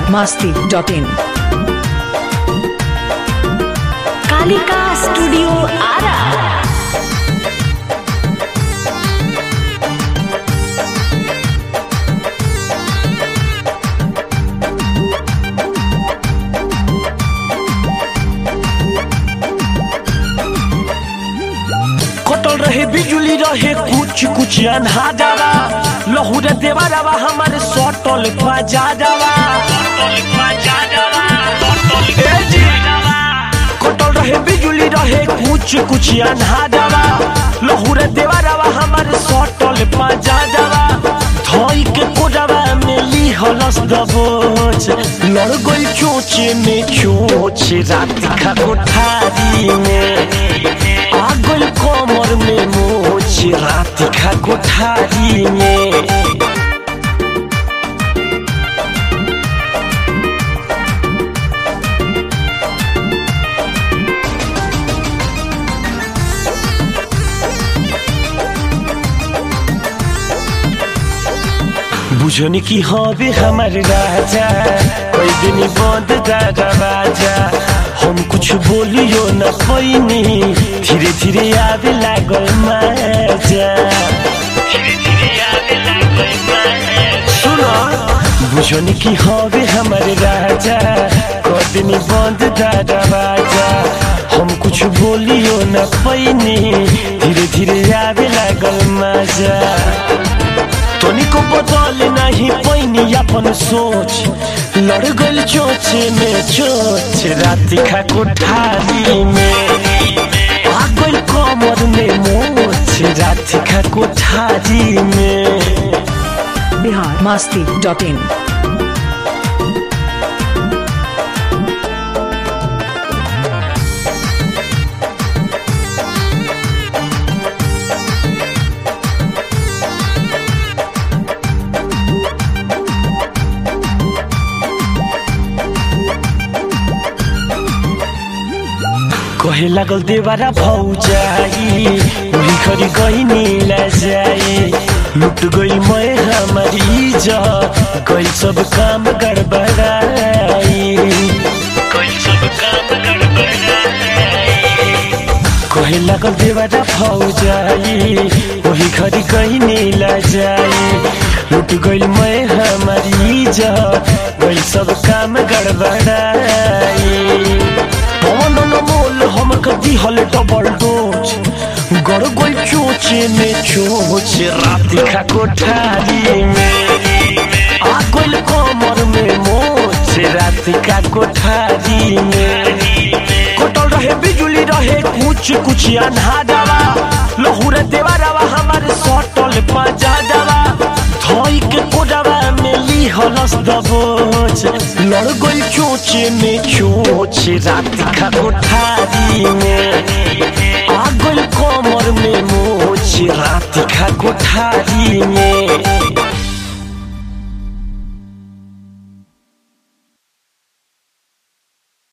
masti.in Kalika studio Ara कटल रहे बिजुली रहे कुछ कुछ अनहाजावा लहुरे देवारावा हमारे सटल बजा जावा ए जी। कटल रहे बिजुली रहे कुछ कुछ अनहाजावा लहुरे देवारावा हमारे सटल बजा जावा धोई के कोडावा में ली हलस दबोच लड़ गई चोचे में चोच रात खा कोठारी में आगल कमर में मोच रात खा कोठारी में बुझनी की हबे हमार राजा कोई दिन बंद दरवाजा हम कुछ बोलियो न पैनी धीरे धीरे आवे लागल मजा सुनो बुझनी की हबे हमार राजा कोई दिन बंद दरवाजा हम कुछ बोलियो न पैनी धीरे धीरे आवे लागल मजा तनिको बदल नहीं पैनी अपन सोच लड़ गल चोचे में चोच रात खा कोठारी में आ गइल कमर में मोच रात खा कोठारी में Bihar masti.in कहे लागल देवारा भौजाई उही खरी गई नीला जाई लुट गई मैं हमारी इज्जत गई सब काम गड़बड़ाई गई सब काम गड़बड़ाई कहे लागल देवारा भौजाई वही घरी गई नीला जाई लुट गई मैं हमारी इज्जत गई सब काम गड़बड़ाई पवन मोल हम कदी हल डबल डोज गड़ गई चोचे में चोच रात खा कोठारी में आ गइल कमर में मोच रात का कोठारी में कटल रहे बिजुली रहे कुछ कुछ अनहाजावा लहुरे देवारावा हमारे सटल पजा जावा धोई के कोडावा में ली हलस दबोच लड़ गई चोचे में चोच रात खा कोठारी में आ गइल कमर में मोच रात खा कोठारी में